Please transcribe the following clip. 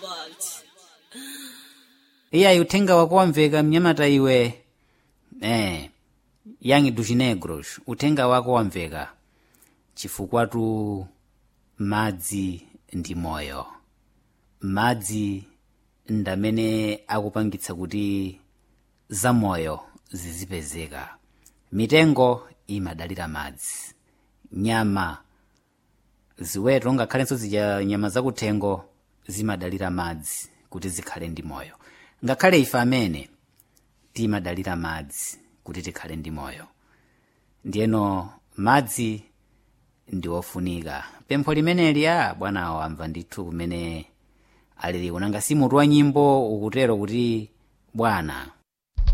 iyayi uthenga wako wamveka mnyamata iwe eh yangi duchinegros uthenga wako wamveka chifukwatu madzi ndi moyo madzi ndamene akupangitsa kuti zamoyo zizipezeka mitengo imadalira madzi nyama ziweto ngakhalenso zidya nyama zakuthengo zimadalira madzi kuti zikhale ndi moyo ngakhale ife amene timadalira madzi kuti tikhale ndi moyo ndiyeno madzi ndi ofunika pempho limeneli a bwana wamva ndithu kumene alili kunanga si mutu wa nyimbo ukutero kuti bwana